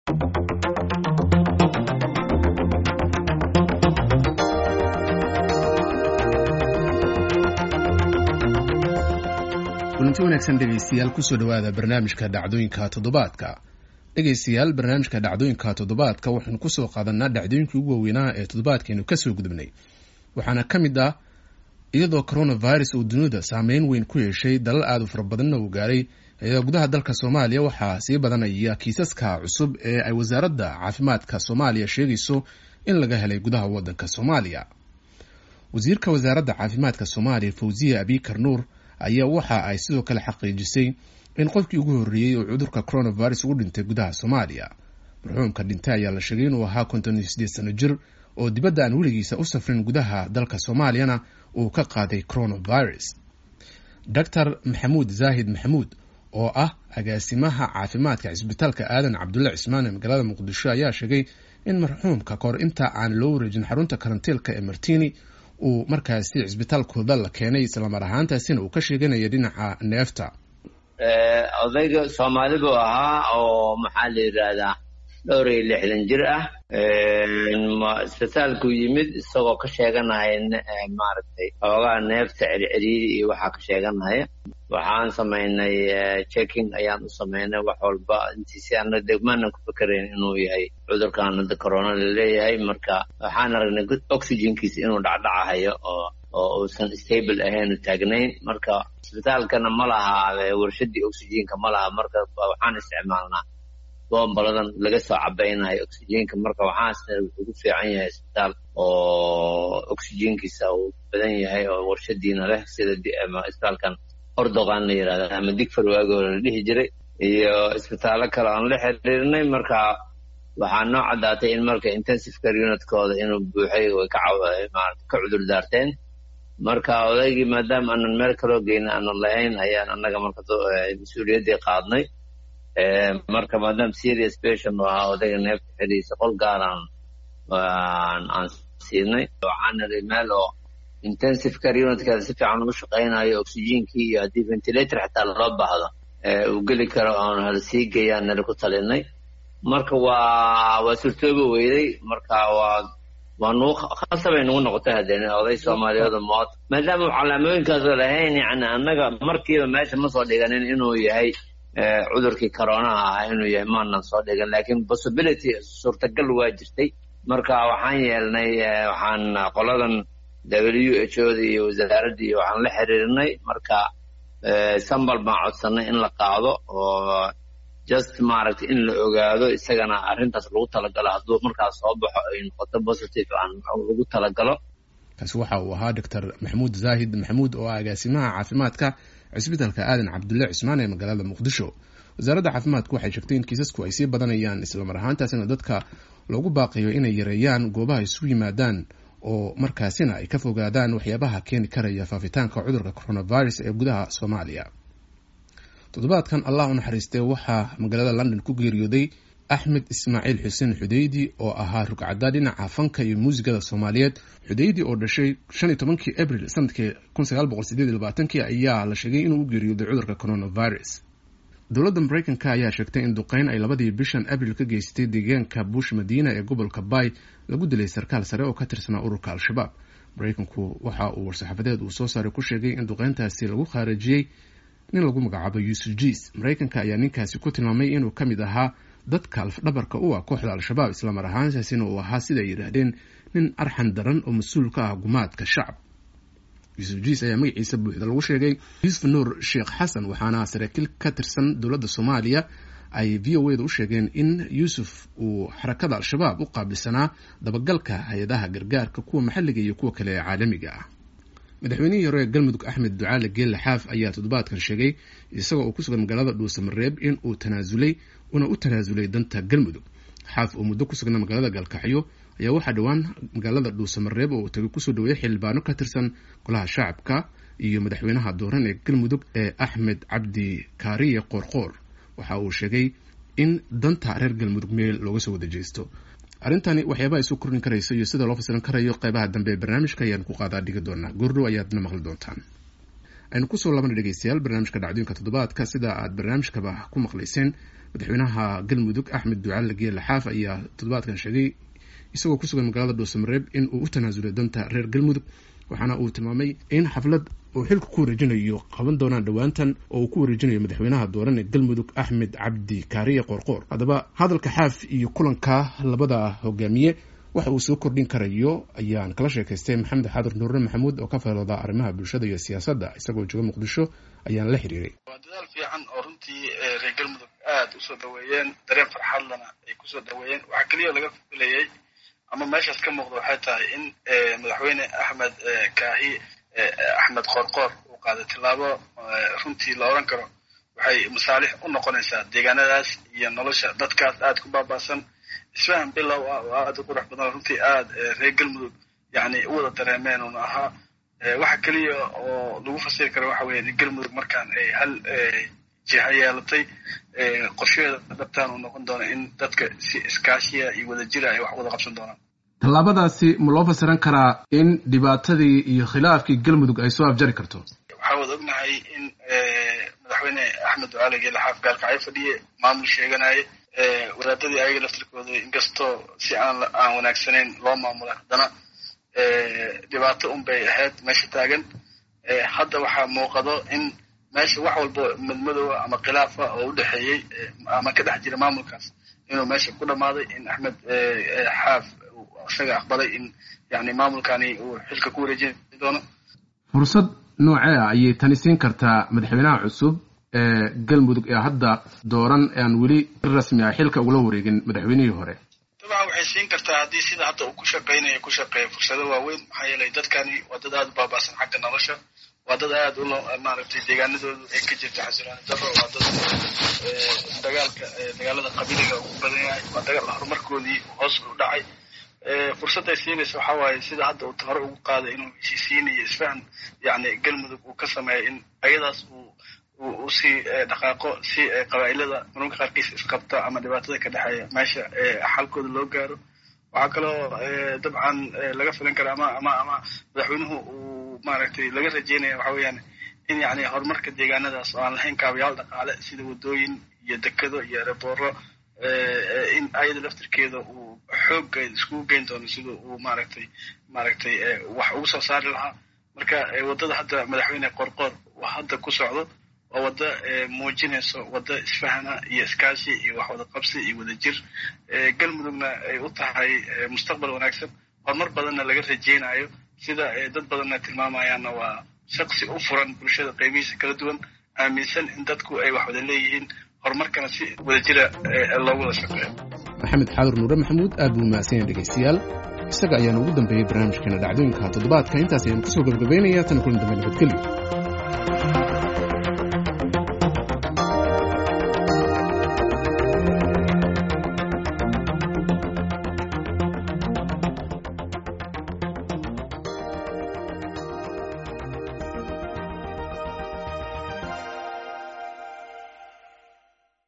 kulanti wanaagsan dhegaystayaal kusoo dhowaada barnaamijka dhacdooyinka toddobaadka dhegaystayaal barnaamijka dhacdooyinka toddobaadka waxaynu kusoo qaadanaa dhacdooyinkii ugu waaweynaa ee toddobaadkaynu kasoo gudubnay waxaana ka mid ah iyadoo coronavirus uu dunida saameyn weyn ku yeeshay dalal aada u fara badanna uu gaaray ayaa gudaha dalka soomaaliya waxaa sii badanaya kiisaska cusub ee ay wasaaradda caafimaadka soomaaliya sheegayso in laga helay gudaha wadanka soomaaliya wasiirka wasaaradda caafimaadka soomaaliya fawziya abikar nuur ayaa waxa ay sidoo kale xaqiijisay in qofkii ugu horreeyey oo cudurka coronavirus ugu dhintay gudaha soomaaliya marxuumka dhintay ayaa la sheegay inuu ahaa konton iyo siddeed sano jir oo dibadda aan weligiisa u safrin gudaha dalka soomaaliyana uu ka qaaday coronavirus doctor maxamuud zaahid maxamuud oo ah agaasimaha caafimaadka cisbitaalka aadan cabdulle cismaan ee magaalada muqdisho ayaa sheegay in marxuumka kahor inta aan loo wareejin xarunta karantiilka ee martini uu markaasi cisbitaalkooda la keenay islamar ahaantaasina uu ka sheeganaya dhinaca neefta odayga soomaali buu ahaa oo maxaa la yidhaahdaa dhowr iyo lixdan jir ah isbitaalkuu yimid isagoo ka sheeganaya maaragtay xoogaa neefta cerceriiri iyo waxaa ka sheeganaya waxaan samaynay checking ayaan u samaynay wax walba intiisi ana degmaanan ku fikerayn inuu yahay cudurkan hadda corona laleeyahay marka waxaan aragnay oxygenkiisa inuu dhacdhacahayo oo oo uusan stable ahayn u taagnayn marka isbitaalkana ma laha warshadii oxygenka ma laha marka waxaan isticmaalnaa bombaladan laga soo cabaynayo oxygenka marka waxaasna wuxuu ku fiican yahay isbitaal oo oxygenkiisa uu badan yahay oo warshadiina leh sida isbitaalkan ordoqan la yidhahda ama digfar waagoo la dhihi jiray iyo isbitaallo kale aan la xiriirnay marka waxaa noo caddaatay in marka intensive care unitkooda inuu buuxay way ka ka cudur daarteen marka odaygii maadaama aanan meel kaloo geyna aanan lahayn ayaan annaga marka mas-uuliyaddii qaadnay marka maadaama serious patient u ahaa odayga neefta xidhiisa qol gaaraan aan siinay waxaan niri meel oo intensive care unitkeeda si fiican ugu shaqaynayo oxygenkii iyo haddii ventilator xataa loo baahdo uu geli karo oon hala sii geeyaan nali ku talinay marka waa waa surtooba weyday marka waa waa nugu khasabay nagu noqotay haddeen oday soomaaliyada mood maadaama u calaamooyinkaasoo lahayn yani annaga markiiba meesha ma soo dhiganin inuu yahay cudurkii coronaha ah inuu yahay maanan soo dhigan laakiin possibility suurtagal waa jirtay marka waxaan yeelnay waxaan qoladan w h oda iyo wasaaradda iyo waxaan la xiriirnay marka sambal baan codsanay in la qaado oo just maaragtay in la ogaado isagana arrintaas lagu talagalo hadduu markaas soo baxo ay noqoto positive aan lagu talagalo kaasi waxa uu ahaa doctor maxamuud zaahid maxamuud oo ah agaasimaha caafimaadka cisbitaalka aadan cabdulle cismaan ee magaalada muqdisho wasaaradda caafimaadku waxay sheegtay in kiisasku ay sii badanayaan islamar ahaantaasina dadka loogu baaqiyo inay yareeyaan goobaha isugu yimaadaan oo markaasina ay ka fogaadaan waxyaabaha keeni karaya faafitaanka cudurka coronavirus ee gudaha soomaaliya toddobaadkan allah u naxariistay waxaa magaalada london ku geeriyooday axmed ismaaciil xuseen xudeydi oo ahaa rugcadda dhinaca fanka iyo muusigada soomaaliyeed xudeydi oo dhashay shan iyo tobankii abril sanadkii kun sagaal boqol sideed iyo labaatankii ayaa la sheegay inuu u geeriyooday cudurka coronavirus dowladda mareykanka ayaa sheegtay in duqeyn ay labadii bishan abril ka geystay deegaanka bush madiina ee gobolka bay lagu dilay sarkaal sare oo ka tirsanaa ururka al-shabaab mareykanku waxa uu war-saxaafadeed uu soo saaray ku sheegay in duqeyntaasi lagu khaarijiyey nin lagu magacaabo yuusuf jiis mareykanka ayaa ninkaasi ku tilmaamay inuu ka mid ahaa dadka alfdhabarka u ah kooxda al-shabaab islamar ahaantaasina uu ahaa sida ay yidhaahdeen nin arxan daran oo mas-uul ka ah gumaadka shacab yuusuf jiis ayaa magaciisa buuxda lagu sheegay yuusuf nuur sheekh xasan waxaana saraakiil ka tirsan dowladda soomaaliya ay v o eda u sheegeen in yuusuf uu xarakada al-shabaab u qaabilsanaa dabagalka hay-adaha gargaarka kuwa maxalliga iyo kuwa kale ee caalamiga ah madaxweynihii hore ee galmudug axmed ducaale geelle xaaf ayaa toddobaadkan sheegay isagoo uu ku sugan magaalada dhuusamareeb in uu tanaasulay una u tanaasulay danta galmudug xaaf oo muddo ku sugnaa magaalada gaalkacyo ayaa waxaa dhowaan magaalada dhuusamareeb oo uu tagay kusoo dhaweeyay xildhibaano ka tirsan golaha shacabka iyo madaxweynaha dooran ee galmudug ee axmed cabdi kaariye qoorqoor waxa uu sheegay in danta reer galmudug meel looga soo wada jeesto arrintani waxyaabaha isu kordhin karaysa iyo sida loo fasilan karayo qeybaha dambe ee barnaamijka ayaan ku qaadaa dhigi doonaa goordhow ayaadna maqli doontaan aynu kusoo labana dhegeystayaal barnaamijka dhacdooyinka toddobaadka sida aad barnaamijkaba ku maqlayseen madaxweynaha galmudug axmed ducaale geelle xaaf ayaa toddobaadkan sheegay isagoo ku sugan magaalada dhuusamareeb in uu u tanaasulay danta reer galmudug waxaana uu tilmaamay in xaflad uu xilka ku wareejinayo qaban doonaan dhowaantan oo uu ku wareejinayo madaxweynaha dooran ee galmudug axmed cabdi kaariye qoorqoor haddaba hadalka xaaf iyo kulanka labada hogaamiye waxa uu soo kordhin karayo ayaan kala sheekaystay maxamed xaadir nuurre maxamuud oo ka faylooda arrimaha bulshada iyo siyaasadda isagoo jooga muqdisho ayaan la xiriiray waa dadaal fiican oo runtii reer galmudug aada usoo dhaweeyeen dareen farxadlana ay kusoo dhaweeyeen waxaa keliya laga filayay ama meeshaas ka muuqda waxay tahay in madaxweyne axmed kaahi axmed qoorqoor uu qaaday tillaabo runtii la odhan karo waxay masaalix u noqonaysaa deegaanadaas iyo nolosha dadkaas aada ku baaba'san isfahan bilow ah oo aada u qurux badan runtii aada reer galmudug yani u wada dareemeen una ahaa waxa keliya oo lagu fasiri karo waxa weya in galmudug markaan ay hal jiha yeelatay qorsheeda dhabtaan uu noqon doona in dadka si iskaashiya iyo wadajira ay wax wada qabsan doonaan tallaabadaasi ma loo fasiran karaa in dhibaatadii iyo khilaafkii galmudug ay soo afjari karto waxaa wada ognahay in madaxweyne axmed ducaale geele xaaf gaalkacyo fadhiye maamul sheeganaye wadaadadii ayaga laftirkooda inkastoo si aan aan wanaagsanayn loo maamula haddana dhibaato un bay ahayd meesha taagan hadda waxaa muuqado in meesha wax walba madmadowa ama khilaafa oo u dhexeeyey ama ka dhex jira maamulkaas inuu meesha ku dhammaaday in axmed xaaf isaga aqbalay in yani maamulkani uu xilka ku wareejin doono fursad noocee ah ayay tani siin kartaa madaxweynaha cusub ee galmudug ee hadda dooran aan weli rasmi ah xilka ugula wareegin madaxweynihii hore dabcan waxay siin kartaa haddii sida hadda uu ku shaqaynayo ku shaqeeya fursado waaweyn maxaa yeelay dadkani waa dad aada u baaba'san xagga nolosha waa dad aada u maaragtay deegaanadoodu ay ka jirta xasilooni daro waa dad dagaalka dagaalada qabiiliga ugu badan yahay waa dagaal horumarkoodii hoos u dhacay fursadday siinaysa waxaa waaye sida hadda uu hore ugu qaaday inuu heshiisiinayo isfahan yani galmudug uu ka sameeyo in ayadaas uu usii dhaqaaqo si qabaa'ilada marmarka qaarkiis isqabta ama dhibaatada ka dhexeeya meesha xalkooda loo gaaro waxaa kaloo dabcan laga filan kara ama ama ama madaxweynuhu uu maaragtay laga rajeynaya waxa weeyaan in yani horumarka deegaanadaas oo aan lahayn kaabayaal dhaqaale sida wadooyin iyo dekado iyo erebooro in ayada laftirkeeda uu xoogga iskugu geyn doono sida uu maaragtay maaragtay wax ugu soo saari lahaa marka waddada hadda madaxweyne qorqoor hadda ku socdo waa waddo muujinayso waddo isfahana iyo iskaashi iyo wax wada qabsi iyo wadajir galmudugna ay u tahay mustaqbal wanaagsan horumar badanna laga rajeynayo sida dad badanna tilmaamayaanna waa shaqsi u furan bulshada qaybihiisa kala duwan aaminsan in dadku ay wax wada leeyihiin horumarkana si wadajira loogu wada shaqeeyo maxamed xaadir nuure maxamuud aad buu mahadsan yahay dhegeystayaal isaga ayaana ugu dambeeyey barnaamijkeena dhacdooyinka toddobaadka intaas ayaan kusoo gabagabaynayaa tan kulan dambe nabadgelyo